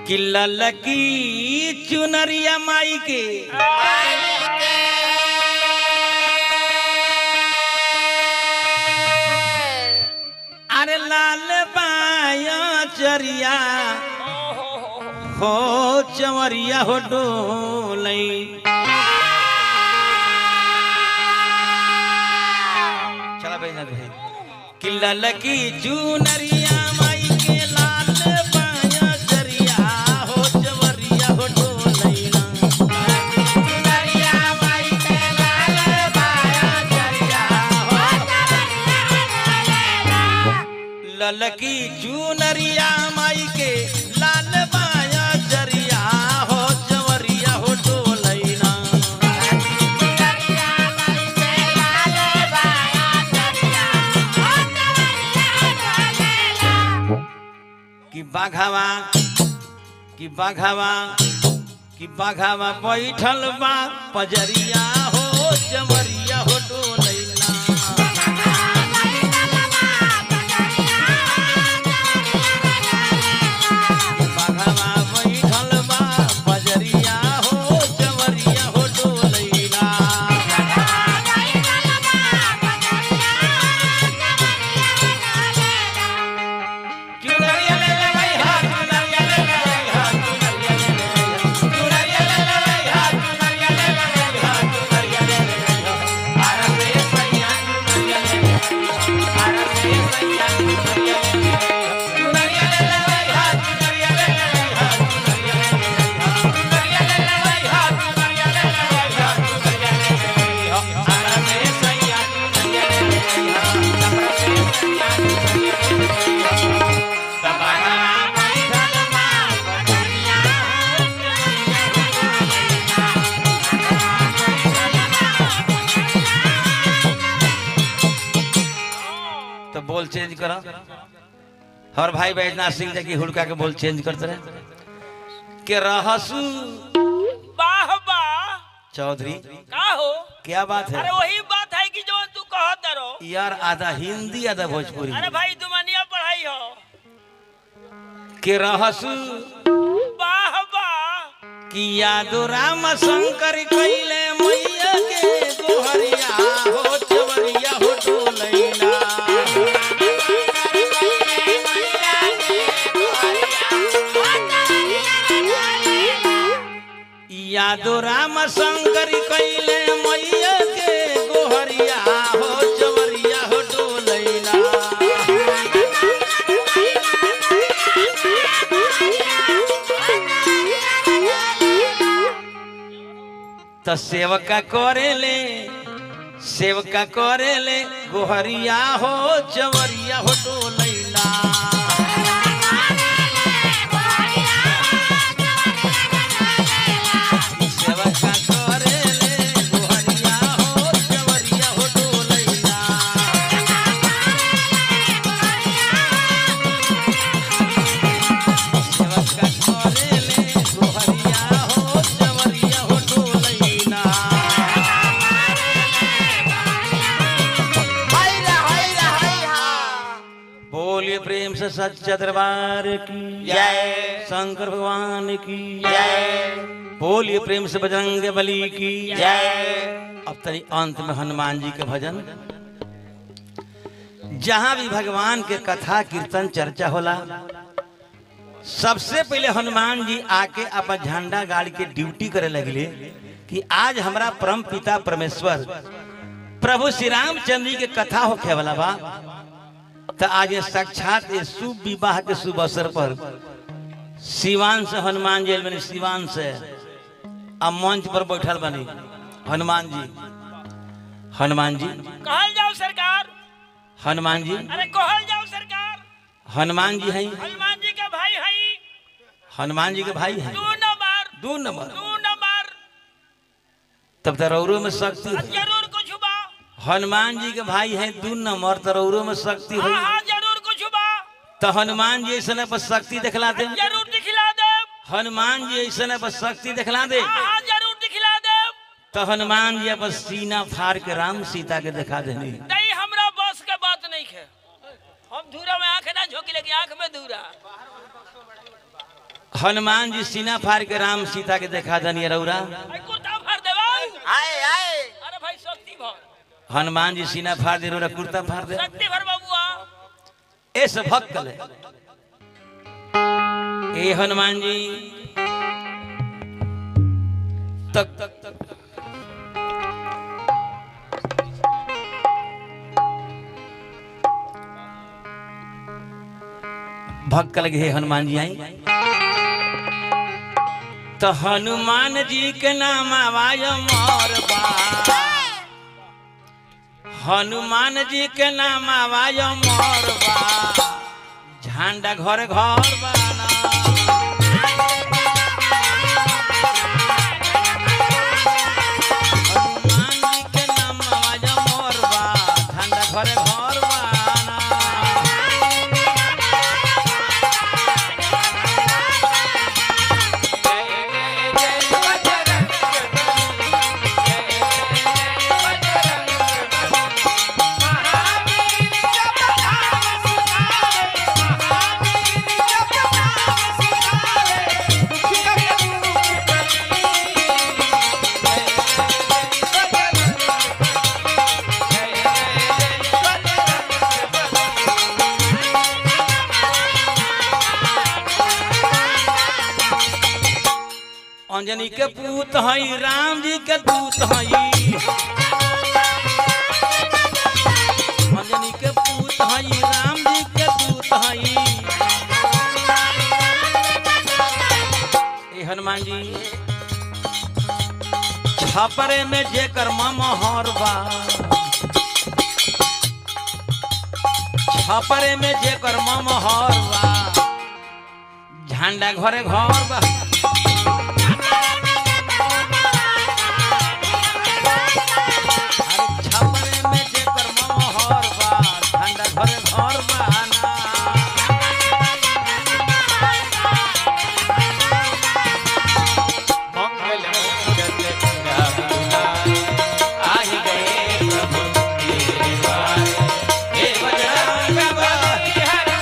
कि ललकी चुनरिया माई के अरे लाल बाया चरिया हो चवरिया हो डोलई चला भाई ना भाई कि ललकी चुनरिया माई के लाल बाया चरिया हो चवरिया हो डोलई ना ललकी चुनरिया माई के लाल बाया चरिया हो चवरिया हो डोलैना कि बाघावा कि बाघावा कि बाघावा बैठल बा पजरिया हो चवरिया हो डोलैना बाघावा बैठल बा पजरिया हो चवरिया हो डोलैना चुनरिया ले ले भाई हाथ चुनरिया ले ले भाई हाथ चुनरिया ले ले चुनरिया ले ले भाई हाथ चुनरिया ले ले भाई हाथ चुनरिया ले ले भारत में सैया चुनरिया ले ले भारत में सैया चुनरिया ले ले चुनरिया ले ले भाई हाथ चुनरिया ले ले भाई हाथ चुनरिया ले ले चुनरिया ले ले भाई हाथ चुनरिया ले ले भाई हाथ चुनरिया ले ले भारत में सैया चुनरिया ले ले भारत में सैया चुनरिया ले ले तो बोल चेंज करो हर भाई बैजनाथ सिंह जी की हुड़का के बोल चेंज करते रहे के रहसू वाह वाह चौधरी का हो क्या बात अरे है वही बात है कि जो तू कहत रहो यार आधा हिंदी आधा भोजपुरी अरे भाई दुमनिया पढ़ाई हो के रहसू वाह वाह कि यादो राम शंकर कैले मैया के गोहरिया हो चवरिया हो डोलैना यादो राम शंकर कैले मैया के गोहरिया हो चवरिया हो डोलैना त सेवका करेले सेवका करेले गोहरिया हो चवरिया हो डोलैना सेवका करेले गोहरिया हो चवरिया हो डोलैना सेवका करेले गोहरिया हो चवरिया हो डोलैना बोलिए प्रेम से सच्चा दरबार की जय। शंकर भगवान की बोलिए प्रेम से बजरंग बली की अब तरी अंत में हनुमान जी के भजन जहां भी भगवान के कथा कीर्तन चर्चा होला सबसे पहले हनुमान जी आके अपन झंडा गाड़ के ड्यूटी करे लगले कि आज हमरा परम पिता परमेश्वर प्रभु श्री रामचंद्र जी के कथा होखे वाला बा तो आज ये साक्षात ये शुभ विवाह के शुभ अवसर पर सिवान से हनुमान जी बनी सिवान से अब मंच पर बैठल बनी हनुमान जी हनुमान जी कहल जाओ सरकार हनुमान जी अरे कहल जाओ सरकार हनुमान जी हैं हनुमान जी के भाई हई हनुमान जी के भाई हैं दू नंबर दो नंबर दू नंबर तब तो रौरो में शक्ति अब है जरूर कुछ बा हनुमान जी के भाई हैं दो नंबर तो रौरो में शक्ति हाँ है हाँ जरूर कुछ बा तो हनुमान जी ऐसा पर शक्ति दिखला दे जरूर दिखला दे हनुमान जी ऐसा पर शक्ति दिखला दे हाँ हाँ जरूर दिखला दे तो हनुमान जी अपन सीना फाड़ के राम सीता के दिखा देनी नहीं हमरा बस के बात नहीं है हम धूरा में आंख ना झोंकी लेकिन आंख में धूरा हनुमान जी सीना फाड़ के राम सीता के देखा दनी रौरा आई कुर्ता फाड़ देवा आए आए अरे भाई शक्ति भर हनुमान जी सीना फाड़ दे रौरा कुर्ता फाड़ दे शक्ति भर बाबुआ ऐसे भक्त ले ए हनुमान जी तक तक तक भक्त लगे हे हनुमान जी आई तो हनुमान जी के नाम आवाज मोर बा हनुमान जी के नाम आवाज मोर बा झंडा घर घर बाना हनुमान जी के नाम आवाज मोर बा झंडा घर घर बाना अंजनी के पूत हई राम जी के दूत हई अंजनी के पूत हई राम जी के दूत हई ए हनुमान जी छपरे में जेकर ममहर बा छपरे में जेकर ममहर बा झंडा घरे घर बा अरे छपरे में जेकर ममहर बा झंडा घरे घर बाना मंगल मूरत राम आहि गए प्रभु तेरे द्वार हे बजरंग बली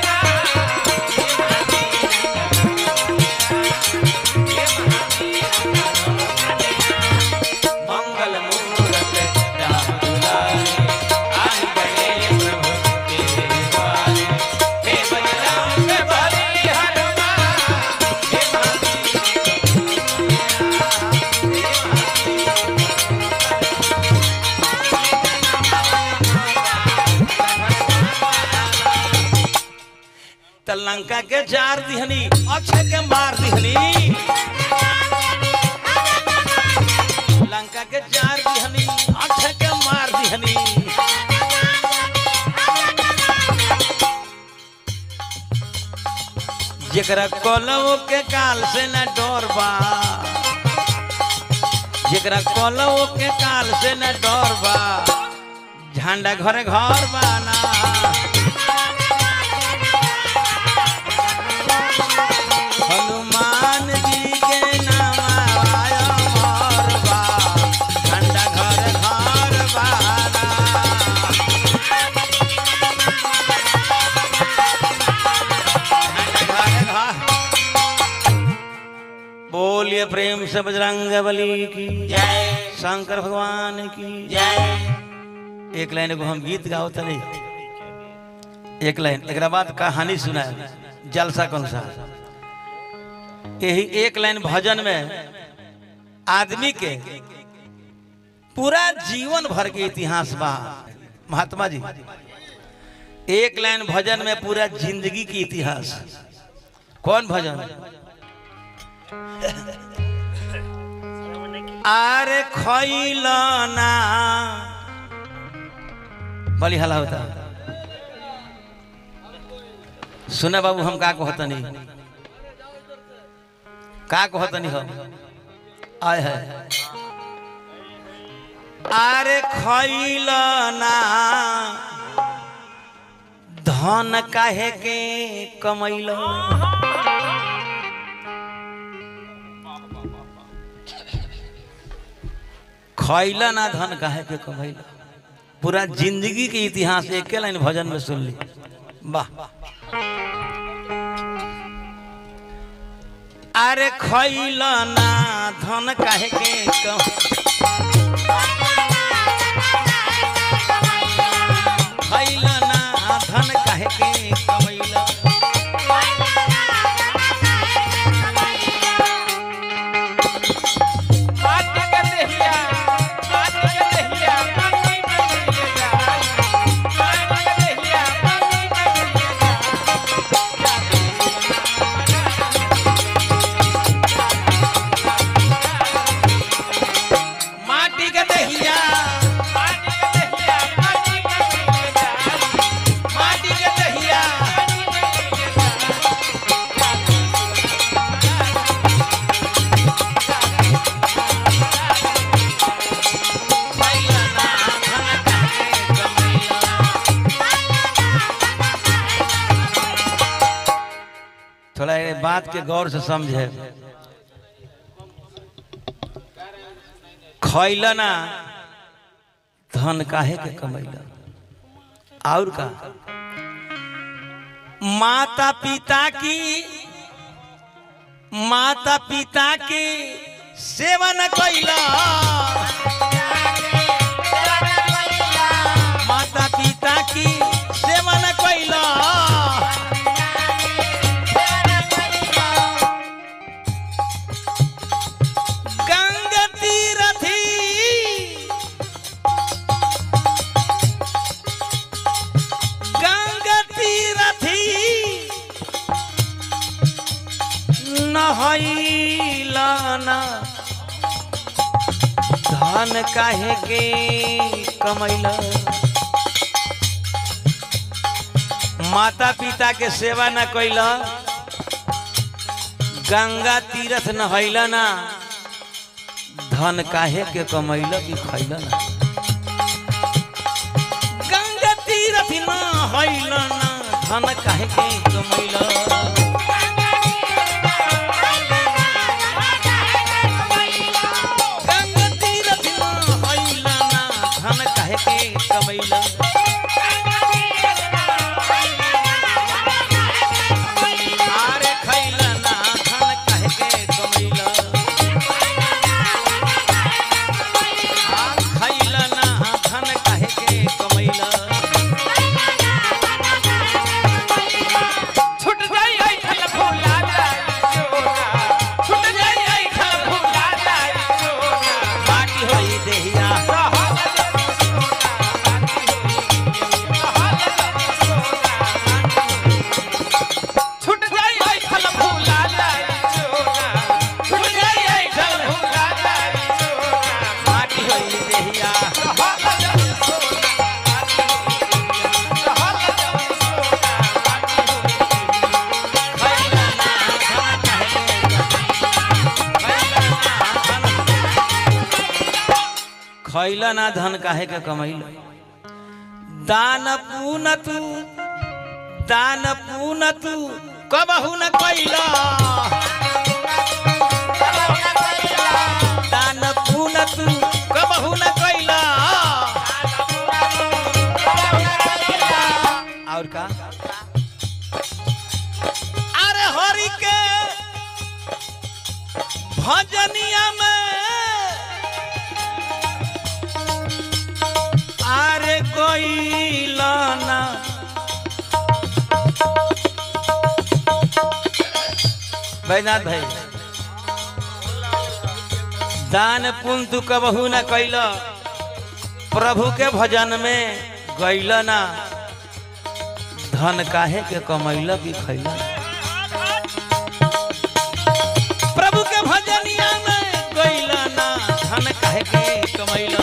मंगल मूरत राम दुलारे आहि गए प्रभु तेरे द्वार हे बजरंग बली हनुमान हे त लंका के जार दिहनी अक्षय के मार दिहनी लंका के जार दिहनी अक्षय के मार दिहनी जेकरा कलव के काल से न डर बा जेकरा कलव के काल से न डर बा झंडा घरे घर बाना हनुमान जी के नाम आया मोर बा झंडा घर घर बाना झंडा घर घर बोलिए प्रेम से बजरंग बली की जय शंकर भगवान की जय एक लाइन एगो हम गीत गाओ तनी एक लाइन एक बाद कहानी सुना जलसा कौन सा यही एक लाइन भजन में आदमी के पूरा जीवन भर के इतिहास बा महात्मा जी एक लाइन भजन में पूरा जिंदगी की इतिहास कौन भजन आरे खैलना बली हला होता सुना बाबू हम का कहतनी का कहतनी हम आय है अरे खैलना धन काहे के कमैलो खैला ना धन काहे के कमैलो पूरा जिंदगी के इतिहास एक लाइन भजन में सुन ली वाह अरे खैल ना धन काहे के कम खैल ना धन काहे के कमैला माटी के देहिया माटी के देहिया माटी में मिल जाए माटी के देहिया माटी में मिल माटी के दहिया माटी के देहिया माटी में मिल जाए माटी के दहिया खैल ना धन काहे के कमैला थोड़ा ये बात के गौर से समझे खैल ना धन काहे के कमैला और का माता पिता की माता पिता की सेवन कैला माता पिता की सेवन कैला गंगा तीरथी गंगा तीरथी नहैलाना धन काहे के कमैला माता पिता के सेवा न कैला गंगा तीरथ नहैला ना धन काहे के कमैला कि खैला ना गंगा तीरथ नहैला ना धन काहे के कमैला गंगा तीरथ नहैला ना धन काहे के कमैला आरे खैला ना धन काहे के कमैला आ खैला ना धन काहे के कमैला छूट जाई आई खल फूला जाई चोरा छूट जाई आई खल फूला जाई चोरा बाटी होई देहिया छूट जाई आई खल फूला जाई चोरा छूट जाई आई खल फूला जाई चोरा बाटी होई देहिया खैला ना धन काहे के खैला ना धन काहे के कमैला दान पून तू दान पून तू कबहू न कैला दान पून तू कबहू न कैला और का अरे हरि के भजनिया में अरे गईलाना बैनाथ भाई दान पुण्य तू कबहू न कैल प्रभु के भजन में गैल ना धन काहे के कमैल की खैल प्रभु के भजनिया में गैल ना धन काहे के कमैल